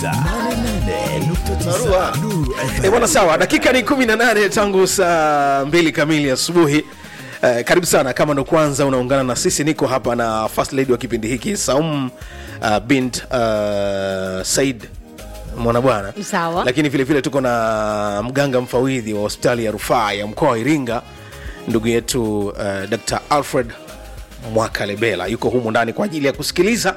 88.9 Nuru FM. Eh, bwana sawa dakika ni 18 tangu saa mbili kamili asubuhi Eh, karibu sana kama ndo kwanza unaungana na sisi niko hapa na first lady wa kipindi hiki saum uh, bint uh, said mwana bwana Sawa. lakini vile vile tuko na mganga mfawidhi wa hospitali ya rufaa ya mkoa wa iringa ndugu yetu uh, dr alfred mwakalebela yuko humu ndani kwa ajili ya kusikiliza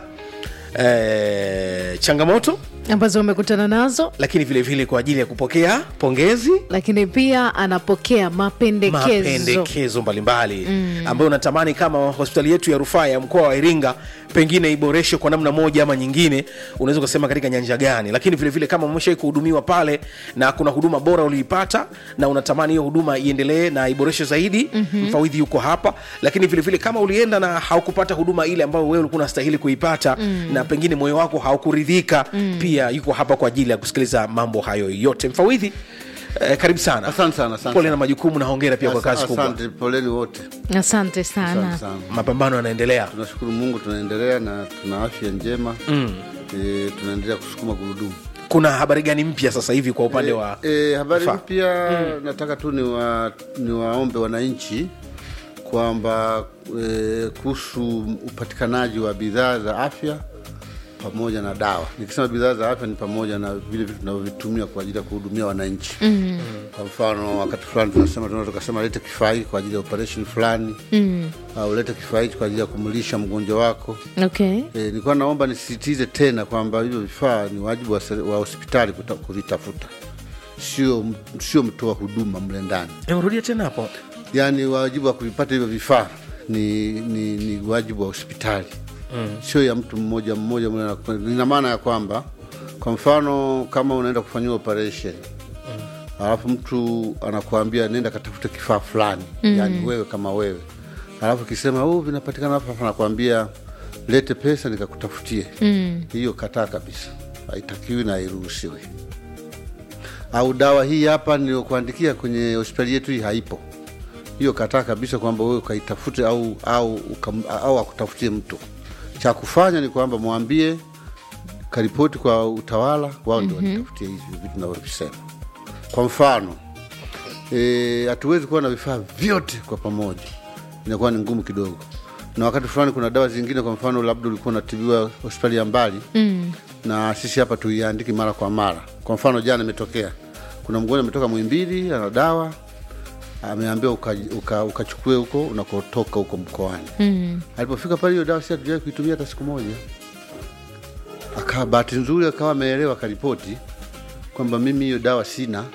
eh, changamoto ambazo wamekutana nazo lakini vile vile kwa ajili ya kupokea pongezi lakini pia anapokea mapendekezo mapendekezo mbalimbali mm. ambayo unatamani kama hospitali yetu ya rufaa ya mkoa wa iringa pengine iboreshwe kwa namna moja ama nyingine unaweza ukasema katika nyanja gani lakini vile vile kama umeshai kuhudumiwa pale na kuna huduma bora uliipata na unatamani hiyo huduma iendelee na iboreshwe zaidi mm-hmm. mfawidhi yuko hapa lakini vile vile kama ulienda na haukupata huduma ile ambayo wewe ulikuwa unastahili kuipata mm. na pengine moyo wako haukuridhika mm. pia yuko hapa kwa ajili ya kusikiliza mambo hayo yote mfawidhi eh, karibu sana Asante sana, asante pole na sana. majukumu na hongera pia kwa Asa- kazi kubwa Asante, poleni wote. asante sana Asante sana. mapambano yanaendelea Tunashukuru Mungu, tunaendelea na tuna afya njema mm. E, tunaendelea kusukuma gurudumu. kuna habari gani mpya sasa hivi kwa upande wa E, habari Fa- mpya nataka tu niwa, niwaombe wananchi kwamba e, kuhusu upatikanaji wa bidhaa za afya pamoja na dawa. Nikisema bidhaa za afya ni pamoja na vile vitu tunavyovitumia kwa ajili ya kuhudumia wananchi. mm. Kwa mfano wakati fulani tunasema tunaweza tukasema lete kifaa hiki kwa ajili ya operation fulani mm. au lete kifaa hiki kwa ajili ya kumlisha mgonjwa wako. okay E, nilikuwa naomba nisisitize tena kwamba hivyo vifaa ni wajibu wa, seri- wa hospitali kuta- kuvitafuta, sio sio mtoa huduma mle ndani. Eh, rudia tena hapo Yaani wajibu wa kuvipata hivyo vifaa ni, ni, ni wajibu wa hospitali mm. sio ya mtu mmoja mmoja mle na- ina maana ya kwamba kwa mfano kama unaenda kufanyiwa operation alafu mtu anakuambia nenda katafute kifaa fulani mm. yani wewe kama wewe alafu kisema oh, vinapatikana hapa hapa, nakwambia lete pesa nikakutafutie mm. hiyo kataa kabisa haitakiwi na hairuhusiwi au dawa hii hapa niliyokuandikia kwenye hospitali yetu hii haipo hiyo kataa kabisa kwamba wewe ukaitafute au au, ukam, au akutafutie mtu cha kufanya ni kwamba mwambie karipoti kwa utawala wao ndio wanitafutie hivi vitu navyovisema kwa mfano eh, hatuwezi kuwa na vifaa vyote kwa pamoja inakuwa ni ngumu kidogo na wakati fulani kuna dawa zingine kwa mfano labda ulikuwa unatibiwa hospitali ya mbali mm. na sisi hapa tuiandiki mara kwa mara kwa mfano jana imetokea kuna mgonjwa ametoka mwimbili ana dawa ameambiwa ukachukue uka, ukachukue huko unakotoka huko mkoani mm. alipofika pale hiyo dawa si hatujawai kuitumia hata siku moja akawa bahati nzuri akawa ameelewa akaripoti kwamba mimi hiyo dawa sina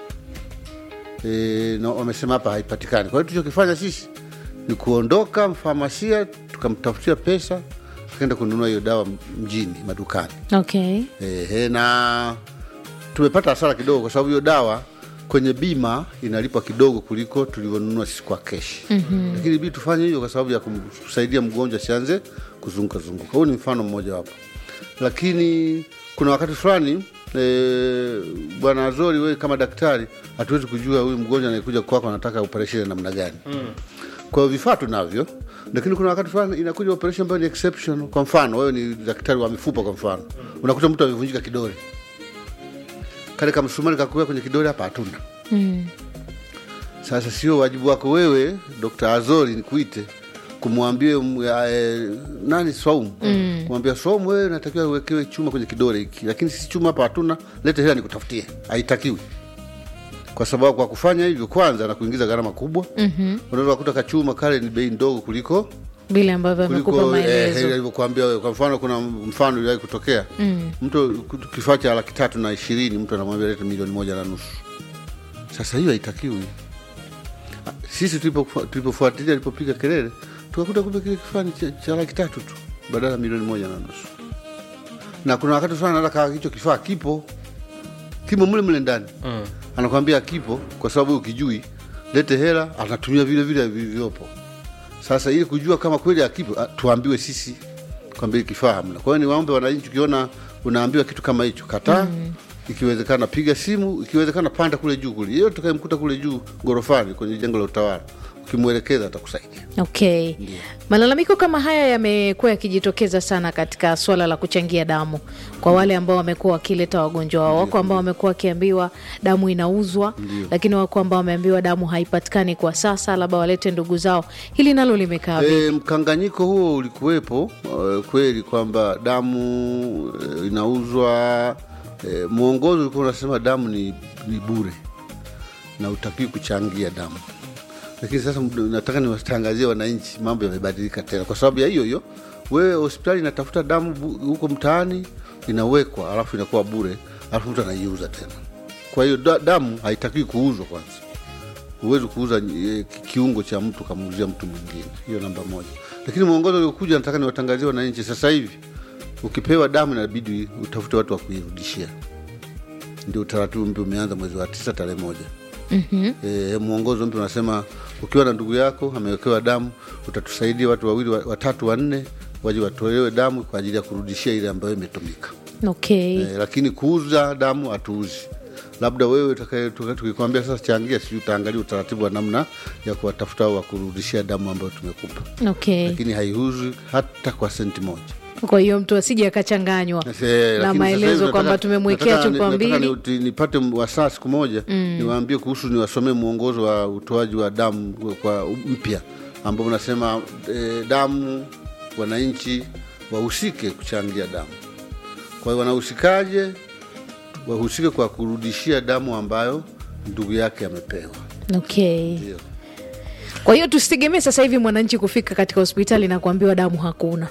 e, na wamesema hapa haipatikani kwa hiyo tulichokifanya sisi ni kuondoka mfamasia tukamtafutia pesa akaenda kununua hiyo dawa mjini madukani okay Ehe, na tumepata hasara kidogo kwa sababu hiyo dawa kwenye bima inalipwa kidogo kuliko tulivyonunua sisi kwa keshi mm-hmm. lakini bidi tufanye hivyo kwa sababu ya kumsaidia mgonjwa asianze kuzunguka zunguka huu ni mfano mmoja wapo lakini kuna wakati fulani e, bwana azori wewe kama daktari hatuwezi kujua huyu mgonjwa anayekuja kwako anataka operation ya namna gani mm. kwa hiyo vifaa tunavyo lakini kuna wakati fulani inakuja operation ambayo ni exception kwa mfano wewe ni daktari wa mifupa kwa mfano unakuta mtu amevunjika kidole kale kamsumari kakuwea kwenye kidole hapa hatuna mm. sasa sio wajibu wako wewe Dr. Azori nikuite kumwambie m- ya, eh, nani Swaumu mm. kumwambia Swaumu, wewe natakiwa uwekewe chuma kwenye kidole hiki, lakini sisi chuma hapa hatuna, lete hela nikutafutie. Haitakiwi, kwa sababu kwa kufanya hivyo, kwanza na kuingiza gharama kubwa mm-hmm. unaweza kukuta kachuma kale ni bei ndogo kuliko vile ambavyo amekupa kuliko eh, maelezo alivyokuambia wewe. Kwa mfano, kuna mfano iliwahi kutokea mm. mtu kifaa cha laki tatu na ishirini mtu anamwambia lete milioni moja na nusu. Sasa hiyo haitakiwi. Ah, Sisi tulipo- tulipofuatilia alipopiga kelele, tukakuta kumbe kile kifaa ni cha, cha laki tatu tu badala ya milioni moja na nusu. Na kuna wakati fulani hata kama hicho kifaa kipo kimo mle mle ndani mm. anakwambia kipo kwa sababu ukijui lete hela, anatumia vile vile vilivyopo. Sasa ili kujua kama kweli akipo, ah, tuambiwe sisi kwamba hili kifaa hamna. Kwa hiyo niwaombe wananchi, ukiona unaambiwa kitu kama hicho, kataa mm. Ikiwezekana piga simu, ikiwezekana panda kule juu kule, yeyote tukayemkuta kule juu gorofani kwenye jengo la utawala, ukimwelekeza atakusaidia Okay. Malalamiko kama haya yamekuwa yakijitokeza sana katika swala la kuchangia damu kwa wale ambao wamekuwa wakileta wagonjwa wao. Wako ambao wamekuwa wakiambiwa damu inauzwa, lakini wako ambao wameambiwa damu haipatikani kwa sasa, labda walete ndugu zao. Hili nalo limekaa vipi? E, mkanganyiko huo ulikuwepo e, kweli kwamba damu e, inauzwa e, mwongozo ulikuwa unasema damu ni, ni bure na utakii kuchangia damu, lakini sasa md- nataka niwatangazie wananchi, mambo yamebadilika tena kwa sababu ya hiyo hiyo. Wewe hospitali inatafuta damu bu- huko mtaani, inawekwa alafu inakuwa bure, alafu mtu anaiuza tena. Kwa hiyo da, damu haitakiwi kuuzwa kwanza huwezi kuuza eh, ki- kiungo cha mtu kamuuzia mtu mwingine. Hiyo namba moja. Lakini mwongozo uliokuja, nataka niwatangazie wananchi sasa hivi, ukipewa damu inabidi utafute watu wa kuirudishia. Ndio utaratibu mpya umeanza mwezi wa tisa tarehe moja. mm-hmm. E, mwongozo mpya unasema ukiwa na ndugu yako amewekewa damu, utatusaidia watu wawili wa- watatu wanne waje watolewe damu kwa ajili ya kurudishia ile ambayo imetumika. Okay. Eh, lakini kuuza damu hatuuzi. Labda wewe utakaye- tuka- tukikwambia sasa changia, sijui utaangalia utaratibu wa namna ya kuwatafuta au wa kurudishia damu ambayo tumekupa, Okay. lakini haiuzwi hata kwa senti moja. Kwa hiyo mtu asije akachanganywa Eh, na lakini sasa maelezo hivi kwamba nataka- tumemwekea nataka- chupa nataka mbili. ni- nipate wasaa siku moja niwaambie kuhusu, niwasomee mwongozo wa utoaji wa damu kwa mpya ambao unasema eh, damu, wananchi wahusike kuchangia damu. Kwa hiyo wanahusikaje? Wahusike kwa kurudishia damu ambayo ndugu yake amepewa. Okay. Ndio. Kwa hiyo tusitegemee sasa hivi mwananchi kufika katika hospitali na kuambiwa damu hakuna.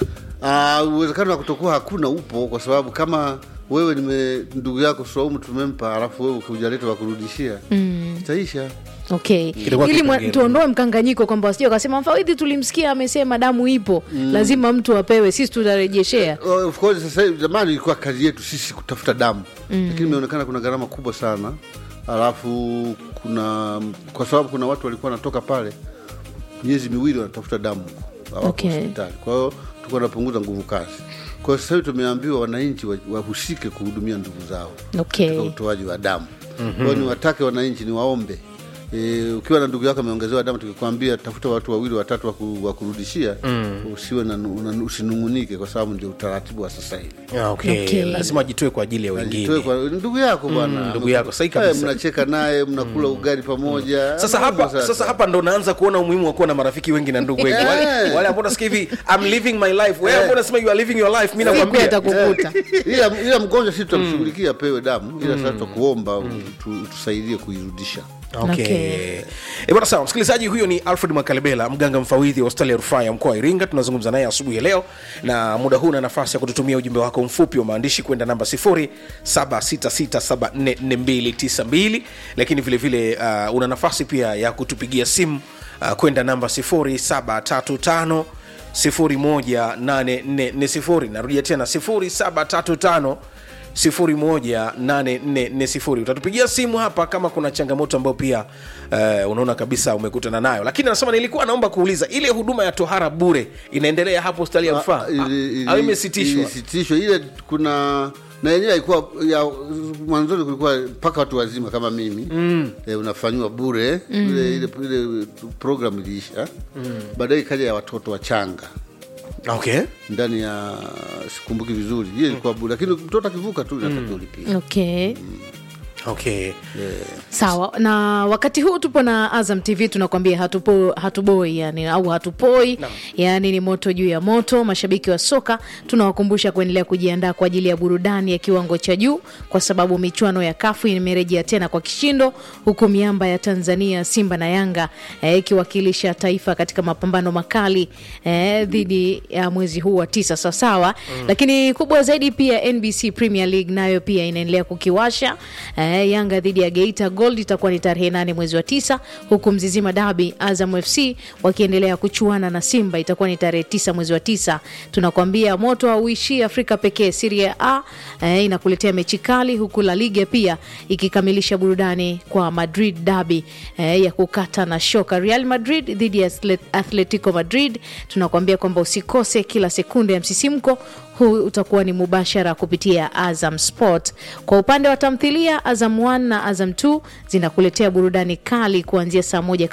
Ah, uwezekano wa kutokuwa hakuna upo, kwa sababu kama wewe nime ndugu yako Swaumu tumempa, alafu wewe ukiujaleta wa kurudishia itaisha. Okay. Kitakuwa Ili mwa- kipengele. tuondoe mkanganyiko kwamba wasije wakasema mfawidhi tulimsikia amesema damu ipo, lazima mtu apewe, sisi tutarejeshea. Oh, Of course sasa hivi, zamani ilikuwa kazi yetu sisi kutafuta damu lakini imeonekana kuna gharama kubwa sana, alafu kuna kwa sababu kuna watu walikuwa wanatoka pale miezi miwili wanatafuta damu hawako Okay. hospitali. Kwa hiyo tulikuwa tunapunguza nguvu kazi. Kwa hiyo sasa hivi tumeambiwa wananchi wa- wahusike kuhudumia ndugu zao Okay. katika utoaji wa damu. Kwa hiyo niwatake wananchi, niwaombe E, ukiwa na ndugu yako ameongezewa damu, tukikwambia tafuta watu wawili watatu wa ku- wa kurudishia, usiwe na, una- usinung'unike, kwa sababu ndio utaratibu wa sasa hivi. Ah, okay. Okay. lazima ajitoe kwa ajili ya Ajitoe wengine kwa ndugu yako bwana, ndugu yako, sahi Eh, kabisa. mnacheka naye mnakula ugali pamoja. sasa Mambo hapa sasa hapa ndo naanza kuona umuhimu wa kuwa na marafiki wengi na ndugu wengi wale, Eh. wale ambao unasikia hivi I'm living my life wewe ambao unasema you are living your life mimi Siku nakwambia atakukuta. ila, ila mgonjwa si tutamshughulikia apewe damu, ila sasa tutakuomba utu- utusaidie kuirudisha. Okay. Okay. Eh, bwana sawa msikilizaji huyo ni alfred makalebela mganga mfawidhi wa hospitali ya rufaa ya mkoa wa iringa tunazungumza naye asubuhi ya leo na muda huu na nafasi ya kututumia ujumbe wako mfupi wa maandishi kwenda namba 0766744292 lakini vile vile uh, una nafasi pia ya kutupigia simu uh, kwenda namba 0735 018440 narudia tena 0735 018440 utatupigia simu hapa kama kuna changamoto ambayo pia uh, unaona kabisa umekutana nayo lakini anasema nilikuwa naomba kuuliza ile huduma ya tohara bure inaendelea hapo hospitali ya rufaa Ah, ili- ili- au imesitishwa ilisitishwa ile kuna na yenyewe haikuwa ya mwanzoni kulikuwa mpaka watu wazima kama mimi mm. e, unafanyiwa bure mm. ile, ile, ile program iliisha mm. baadaye ikaja ya watoto wachanga okay ndani ya sikumbuki vizuri hiyo ilikuwa bure lakini mtoto akivuka tu inatakiwa ulipia Okay. okay Sawa, na wakati huu tupo na Azam TV tunakwambia hatupo, hatuboi yani, au hatupoi yani, ni moto juu ya moto. Mashabiki wa soka tunawakumbusha kuendelea kujiandaa kwa ajili ya burudani ya kiwango cha juu, kwa sababu michuano ya kafu imerejea tena kwa kishindo, huku miamba ya Tanzania Simba na Yanga eh, ikiwakilisha taifa katika mapambano makali eh, dhidi ya mwezi huu wa tisa sawasawa. Lakini kubwa zaidi pia NBC Premier League nayo pia inaendelea kukiwasha eh, Yanga dhidi ya Geita Gold itakuwa ni tarehe nane mwezi wa tisa, huku Mzizima Dabi Azam FC wakiendelea kuchuana na Simba itakuwa ni tarehe tisa mwezi wa tisa. Tunakwambia moto hauishii Afrika pekee. Serie A eh, inakuletea mechi kali, huku La Liga pia ikikamilisha burudani kwa Madrid Dabi eh, ya kukata na shoka. Real Madrid dhidi ya Atlet- Atletico Madrid, tunakwambia kwamba usikose kila sekunde ya msisimko huu utakuwa ni mubashara kupitia Azam Sport. Kwa upande wa tamthilia, Azam 1 na Azam 2 zinakuletea burudani kali kuanzia saa moja